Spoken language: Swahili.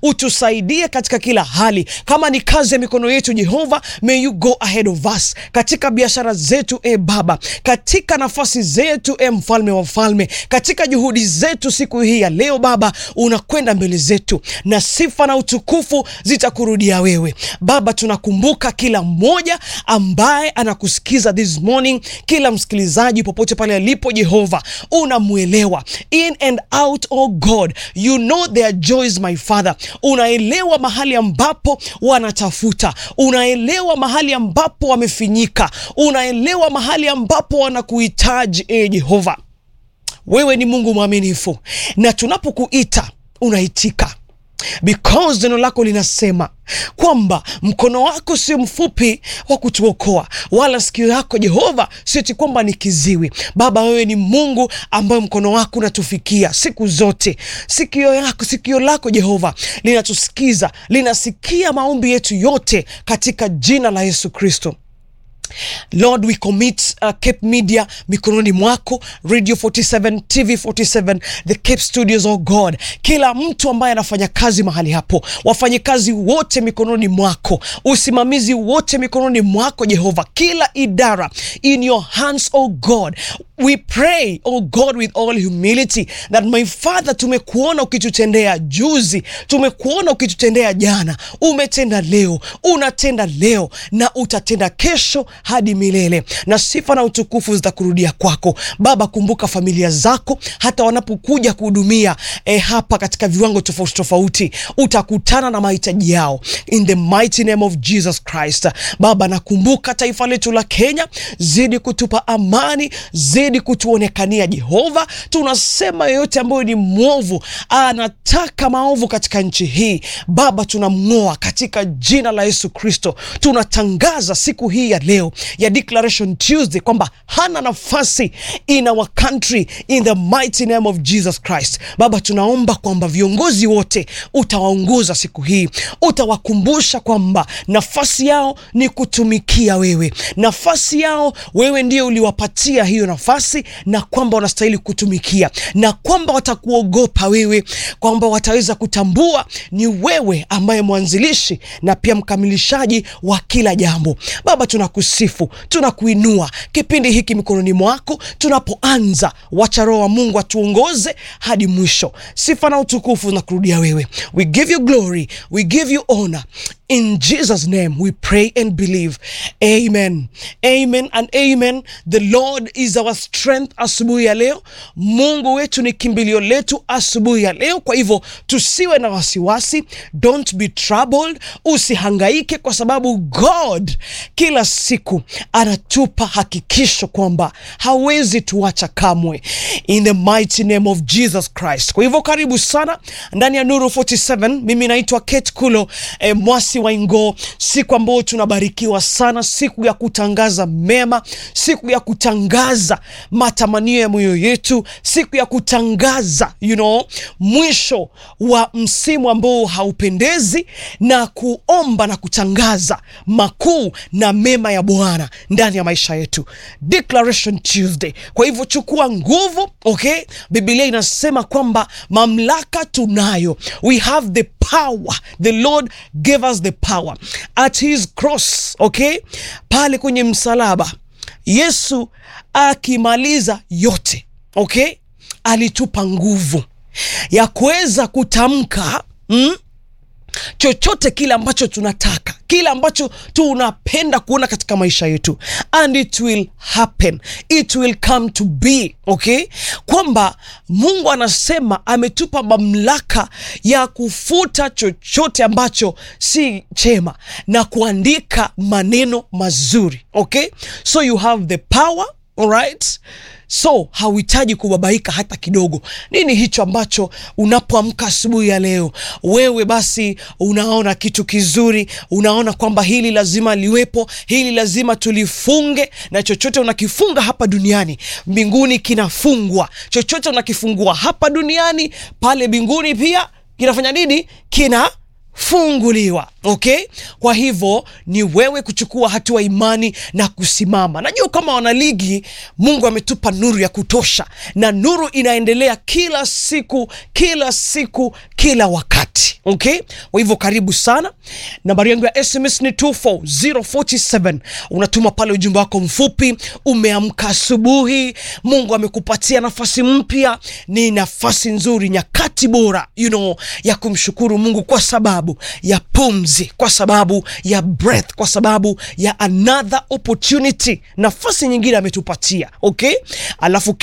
utusaidie katika kila hali. Kama ni kazi ya mikono yetu Jehova, may you go ahead of us katika biashara zetu e Baba, katika nafasi zetu e Mfalme wa falme, katika juhudi zetu siku hii ya leo Baba, unakwenda mbele zetu na sifa na utukufu zitakurudia wewe Baba. Tunakumbuka kila mmoja ambaye anakusikiza this morning, kila msikilizaji popote pale alipo Jehova, unamwelewa in and out, oh God, you know their joys my Father. Unaelewa mahali ambapo wanatafuta, unaelewa mahali ambapo wamefinyika, unaelewa mahali ambapo wanakuhitaji e Jehova. Wewe ni Mungu mwaminifu, na tunapokuita unaitika because neno lako linasema kwamba mkono wako sio mfupi wa kutuokoa, wala sikio lako Jehova sieti kwamba ni kiziwi. Baba, wewe ni Mungu ambaye mkono wako unatufikia siku zote. Sikio yako, sikio lako Jehova linatusikiza, linasikia maombi yetu yote katika jina la Yesu Kristo. Lord, we commit uh, Cape Media mikononi mwako, Radio 47, TV 47, the Cape Studios, oh God, kila mtu ambaye anafanya kazi mahali hapo, wafanyikazi wote mikononi mwako, usimamizi wote mikononi mwako Jehova, kila idara in your hands, oh God. We pray, oh God, with all humility that my Father, tumekuona ukitutendea juzi, tumekuona ukitutendea jana, umetenda leo, unatenda leo na utatenda kesho hadi milele, na sifa na utukufu zitakurudia kwako Baba. Kumbuka familia zako hata wanapokuja kuhudumia eh, hapa katika viwango tofauti tofauti, utakutana na mahitaji yao in the mighty name of Jesus Christ. Baba, nakumbuka taifa letu la Kenya, zidi kutupa amani, zidi kutuonekania Jehova. Tunasema yeyote ambayo ni mwovu anataka maovu katika nchi hii Baba, tunamng'oa katika jina la Yesu Kristo. Tunatangaza siku hii ya leo ya Declaration Tuesday kwamba hana nafasi in our country in the mighty name of Jesus Christ. Baba, tunaomba kwamba viongozi wote utawaongoza siku hii, utawakumbusha kwamba nafasi yao ni kutumikia wewe, nafasi yao wewe ndio uliwapatia hiyo nafasi, na kwamba wanastahili kutumikia, na kwamba watakuogopa wewe, kwamba wataweza kutambua ni wewe ambaye mwanzilishi na pia mkamilishaji wa kila jambo. Baba, tunakusifu tunakuinua kipindi hiki mikononi mwako. Tunapoanza, wacha Roho wa Mungu atuongoze hadi mwisho. Sifa na utukufu na kurudia wewe. We give you glory, we give you honor. In Jesus name we pray and believe. Amen. Amen and amen. The Lord is our strength asubuhi ya leo. Mungu wetu ni kimbilio letu asubuhi ya leo. Kwa hivyo tusiwe na wasiwasi. Don't be troubled. Usihangaike kwa sababu God kila siku anatupa hakikisho kwamba hawezi tuacha kamwe. In the mighty name of Jesus Christ. Kwa hivyo karibu sana ndani ya Nuru 47. Mimi naitwa Kate Kulo eh, mwasi wa Ingo, siku ambayo tunabarikiwa sana, siku ya kutangaza mema, siku ya kutangaza matamanio ya moyo yetu, siku ya kutangaza you know, mwisho wa msimu ambao haupendezi na kuomba na kutangaza makuu na mema ya Bwana ndani ya maisha yetu, Declaration Tuesday. Kwa hivyo chukua nguvu, okay? Biblia inasema kwamba mamlaka tunayo, we have the power, the Lord gave us the power at his cross, okay? Pale kwenye msalaba Yesu akimaliza yote, okay? Alitupa nguvu ya kuweza kutamka mm? chochote kile ambacho tunataka, kile ambacho tunapenda kuona katika maisha yetu, and it will happen, it will come to be okay, kwamba Mungu anasema ametupa mamlaka ya kufuta chochote ambacho si chema na kuandika maneno mazuri okay, so you have the power alright so hauhitaji kubabaika hata kidogo. Nini hicho ambacho unapoamka asubuhi ya leo wewe basi unaona kitu kizuri, unaona kwamba hili lazima liwepo, hili lazima tulifunge, na chochote unakifunga hapa duniani mbinguni kinafungwa. Chochote unakifungua hapa duniani pale mbinguni pia kinafanya nini? Kina funguliwa okay kwa hivyo ni wewe kuchukua hatua imani na kusimama najua kama wanaligi mungu ametupa nuru ya kutosha na nuru inaendelea kila siku kila siku kila wakati okay kwa hivyo karibu sana nambari yangu ya sms ni 24047 unatuma pale ujumbe wako mfupi umeamka asubuhi mungu amekupatia nafasi mpya ni nafasi nzuri nyakati bora you know, ya kumshukuru mungu kwa sababu ya pumzi kwa sababu ya breath kwa sababu ya another opportunity nafasi nyingine ametupatia okay alafu